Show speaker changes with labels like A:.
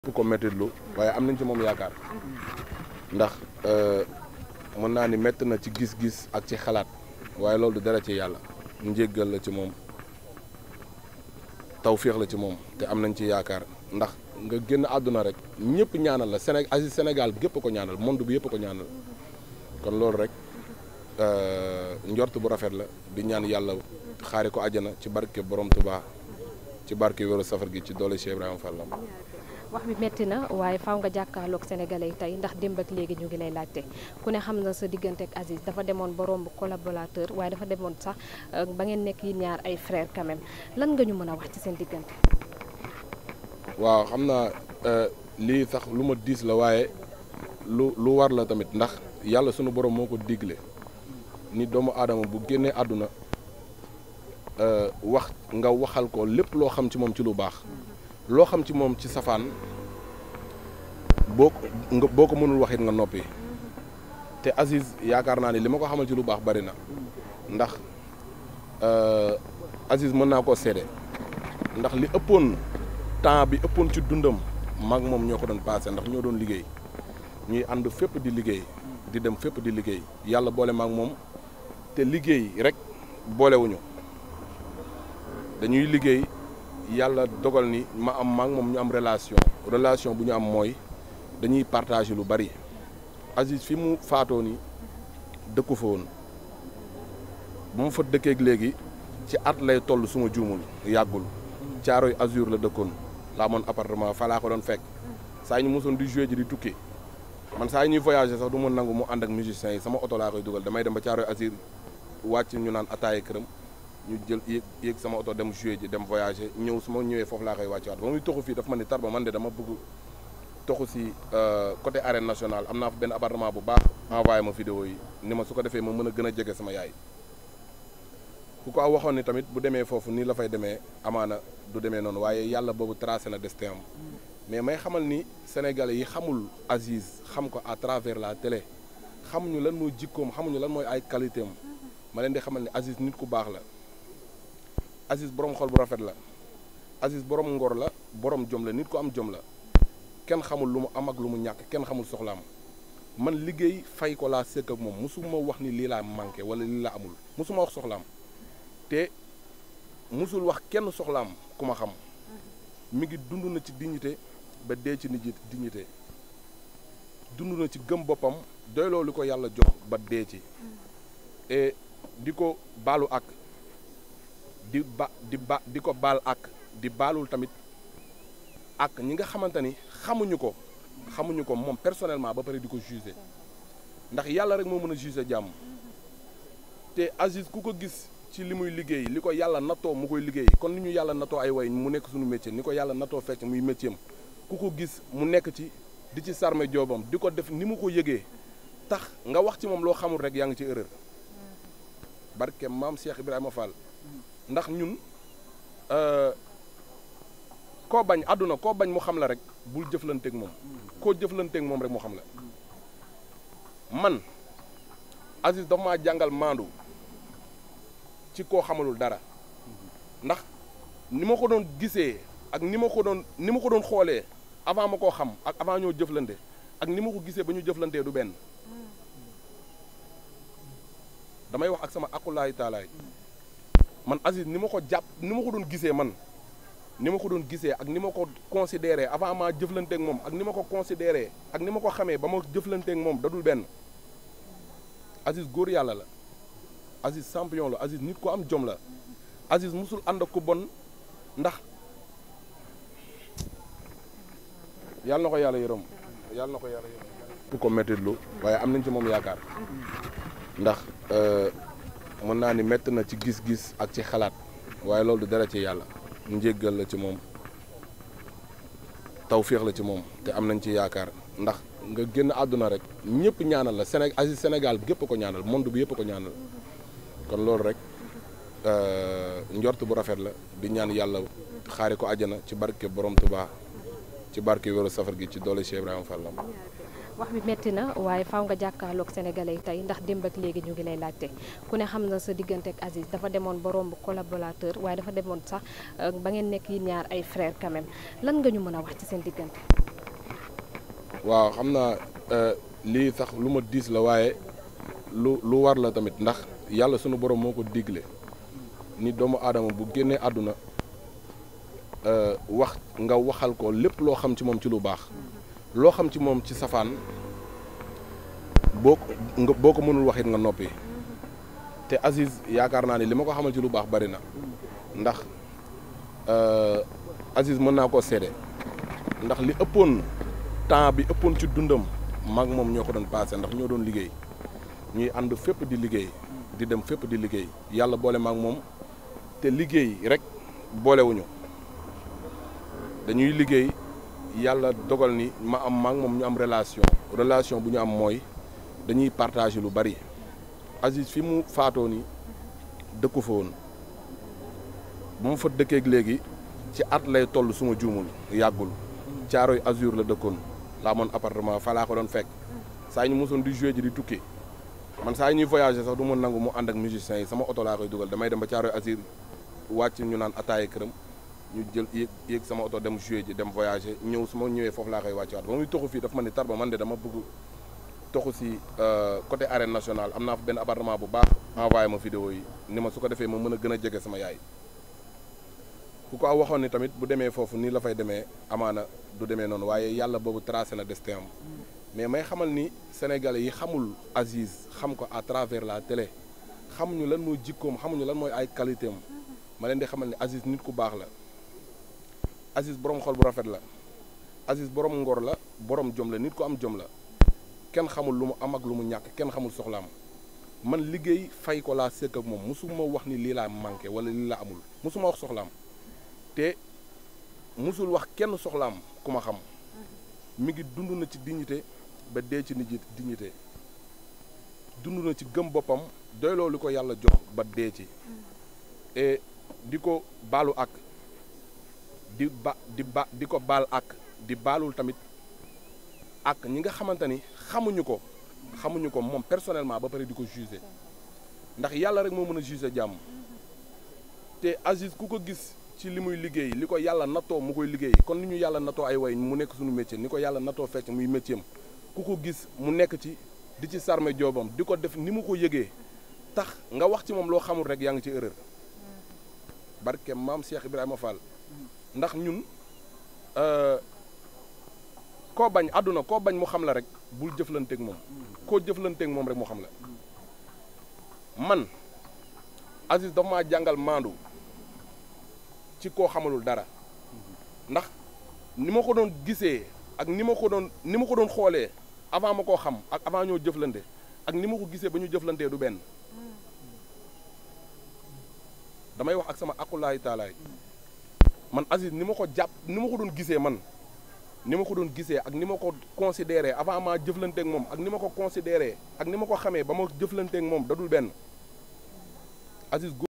A: pour ko méttitlu waaye am nañ ci moom yaakaar ndax mën naa ni métti na ci gis-gis ak ci xalaat waaye loolu du dara ci yàlla njéggal la ci moom tawféex la ci moom te am nañ ci yaakaar ndax nga génn àdduna rek ñëpp ñaanal la Séné Aziz Sénégal gépp ko ñaanal monde bi yëpp ko ñaanal kon loolu rek njort bu rafet la di ñaan yàlla xaari ko àjjana ci barke borom Tuubaa ci barke wéru safar gi ci doole Cheikh Ibrahima Fall
B: wax bi metti na waaye faaw nga jàkkaarloog sénégalais yi tey ndax démb ak léegi ñu ngi lay laajte ku ne xam na sa diggante ak Aziz dafa demoon ba romb collaborateur waaye dafa demoon sax ba ngeen nekk yi ñaar ay frère quand même lan nga ñu mën a wax ci seen diggante.
A: waaw xam naa lii sax lu ma diis la waaye lu lu war la tamit ndax yàlla sunu borom moo ko digle ni doomu aadama bu génnee àdduna wax nga waxal ko lépp loo xam ci moom ci lu baax. loo xam ci moom ci safaan boo ko nga boo ko mënul wax it nga noppi te Aziz yaakaar naa ni li ma ko xamal ci lu baax bari na ndax Aziz mën naa koo seede ndax li ëppoon temps bi ëppoon ci dundam maag moom ñoo ko doon passé ndax ñoo doon liggéey ñuy ànd fépp di liggéey di dem fépp di liggéey yàlla boole maag moom te liggéey rek boolewuñu dañuy liggéey. yàlla dogal ni ma am maak moom ñu am relation relation bu ñu am mooy dañuy partager lu bari Aziz fi mu faatoo ni dëkku fa woon bu ma fa dëkkeeg léegi ci at lay toll suma juumul yàggul caaroy azur la dëkkoon laa amoon appartement fa laa ko doon fekk saa ñu mosoon di jouer ji di tukki man saa ñuy voyager sax du ma nangu mu ànd ak musiciens yi sama oto laa koy dugal damay dem ba caaroy azur wàcc ñu naan ataaye këram ñu jël yéeg yéeg sama oto dem jouer ji dem voyager ñëw su ma ñëwee foofu laa koy wàccewaat ba muy toxu fii dafa ma ni Tarba man de dama bëgg toxu si côté arène nationale am naa fa benn appartement bu baax envoyé ma vidéo yi ni ma su ko defee ma mën a gën a jege sama yaay ku ko waxoon ni tamit bu demee foofu nii la fay demee amaana du demee noonu waaye yàlla boobu tracé na destin am mais may xamal ni sénégalais yi xamul Aziz xam ko à travers la télé xamuñu lan mooy jikkoom xamuñu lan mooy ay qualité am ma leen di xamal ni Aziz nit ku baax la Aziz borom xol bu rafet la Aziz borom ngor la borom jom la nit ko am jom la kenn xamul lu mu am ak lu mu ñàkk kenn xamul soxlaam man liggéey fay ko laa sëkk ak moom musuma wax ni lii laa manqué wala lii laa amul musuma wax soxlaam te musul wax kenn soxlaam ku ma xam mi ngi dund na ci dignité ba dee ci nit dignité dund na ci gëm boppam doyloo li ko yàlla jox ba dee ci et di ko baalu ak di ba di ba di ko baal ak di baalul tamit ak ñi nga xamante ni xamuñu ko xamuñu ko moom personnellement ba pare di ko juger ndax yàlla rek moo mën a juger jàmm te Aziz ku ko gis ci li muy liggéey li ko yàlla nattoo mu koy liggéey kon ni ñu yàlla nattoo ay way mu nekk suñu métier ni ko yàlla nattoo fecc muy métier am ku ko gis mu nekk ci di ci sarme joobam di ko def ni mu ko yëgee tax nga wax ci moom loo xamul rek yaa ngi ci erreur barke maam Cheikh Ibrahima Fall ndax ñun koo bañ àdduna koo bañ mu xam la rek bul jëflanteeg moom koo jëflanteeg moom rek mu xam la man Aziz dafa maa jàngal maandu ci koo xamalul dara ndax ni ma ko doon gisee ak ni ma ko doon ni ma ko doon xoolee avant ma koo xam ak avant ñoo jëflante ak ni ma ko gisee ba ñu jëflantee du benn damay wax ak sama aqulaayi taalaay man Aziz ni ma ko jàpp ni ma ko doon gisee man ni ma ko doon gisee ak ni ma ko considéré avant ma jëflanteeg moom ak ni ma ko considéré ak ni ma ko xamee ba ma jëflanteeg moom dadul benn Aziz góor yàlla la Aziz champion la Aziz nit ko am jom la Aziz musul ànd ak ku bon ndax yàlla na ko yàlla yërëm yàlla na ko yàlla yërëm ku ko mettitlu waaye am nañ ci moom yaakaar ndax mën naa ni métti na ci gis-gis ak ci xalaat waaye loolu du dara ci yàlla njéggal la ci moom tawféex la ci moom te am nañ ci yaakaar ndax nga génn àdduna rek ñëpp ñaanal la Séné Aziz Sénégal gépp ko ñaanal monde bi yëpp ko ñaanal kon loolu rek njort bu rafet la di ñaan yàlla xaari ko àjjana ci barke borom Tuubaa ci barke wéru safar gi ci doole Cheikh Ibrahima Fall
B: wax bi metti na waaye faaw nga jàkkaarloog sénégalais yi tey ndax démb ak léegi ñu ngi lay laajte ku ne xam na sa diggante ak Aziz dafa demoon ba romb collaborateur waaye dafa demoon sax ba ngeen nekk yi ñaar ay frère quand même lan nga ñu mën a wax ci seen diggante.
A: waaw xam naa lii sax lu ma diis la waaye lu lu war la tamit ndax yàlla sunu borom moo ko digle ni doomu aadama bu génnee àdduna wax nga waxal ko lépp loo xam ci moom ci lu baax loo xam ci moom ci safaan boo ko nga boo ko mënul waxit nga noppi te Aziz yaakaar naa ne li ma ko xamal ci lu baax bari na ndax Aziz mën naa koo seede ndax li ëppoon temps bi ëppoon ci dundam mag moom ñoo ko doon passé ndax ñoo doon liggéey ñuy ànd fépp di liggéey di dem fépp di liggéey yàlla boole maag moom te liggéey rek boolewuñu dañuy liggéey yàlla dogal ni ma am maag moom ñu am relation relation bu ñu am mooy dañuy partager lu bari Aziz fi mu faatoo ni dëkku fa woon bu ma fa dëkkeeg léegi ci at lay toll suma juumul yàggul caaroy azur la dëkkoon laa amoon appartement fa laa ko doon fekk saa ñu mosoon di jouer ji di tukki man saa yi ñuy voyager sax du ma nangu mu ànd ak musiciens yi sama oto laa koy dugal damay dem ba caaroy azur wàcc ñu naan ataaye këram ñu jël yéeg yéeg sama oto dem jouer ji dem voyager ñëw su ma ñëwee foofu laa koy wàcce waat ba muy toxu fii dafa ma ni Tarba man de dama bëgg toxu si côté arène nationale am naa fa benn appartement bu baax envoyé ma vidéo yi ni ma su ko defee ma mën a gën a jege sama yaay ku ko waxoon ni tamit bu demee foofu nii la fay demee amaana du demee noonu waaye yàlla boobu tracé na destin am mais may xamal ni sénégalais yi xamul Aziz xam ko à travers la télé xamuñu lan mooy jikkoom xamuñu lan mooy ay qualité am ma leen di xamal ni Aziz nit ku baax la Aziz borom xol bu rafet la Aziz borom ngor la borom jom la nit ku am jom la kenn xamul lu mu am ak lu mu ñàkk kenn xamul soxlaam man liggéey fay ko laa sëkk ak moom musuma wax ni lii laa manqué wala lii laa amul musuma wax soxlaam te musul wax kenn soxlaam ku ma xam mi ngi dund na ci dignité ba dee ci nit dignité dund na ci gëm boppam doyloo li ko yàlla jox ba dee ci et di ko baalu ak di ba di ba di ko baal ak di baalul tamit ak ñi nga xamante ni xamuñu ko xamuñu ko moom personnellement ba pare di ko juger ndax yàlla rek moo mën a juger jàmm te Aziz ku ko gis ci li muy liggéey li ko yàlla nattoo mu koy liggéey kon ni ñu yàlla nattoo ay way mu nekk suñu métier ni ko yàlla nattoo fecc muy métier am ku ko gis mu nekk ci di ci sarme joobam di ko def ni mu ko yëgee tax nga wax ci moom loo xamul rek yaa ngi ci erreur barke maam Cheikh Ibrahima Fall ndax ñun koo bañ àdduna koo bañ mu xam la rek bul jëflanteeg moom koo jëflanteeg moom rek mu xam la man Aziz dafa maa jàngal maandu ci koo xamalul dara ndax ni ma ko doon gisee ak ni ma ko doon ni ma ko doon xoolee avant ma koo xam ak avant ñoo jëflante ak ni ma ko gisee ba ñu jëflantee du benn damay wax ak sama akulaay taalaay man Aziz ni ma ko jàpp ni ma ko doon gisee man ni ma ko doon gisee ak ni ma ko considéré avant ma jëflanteeg moom ak ni ma ko considéré ak ni ma ko xamee ba ma jëflanteeg moom dadul benn Aziz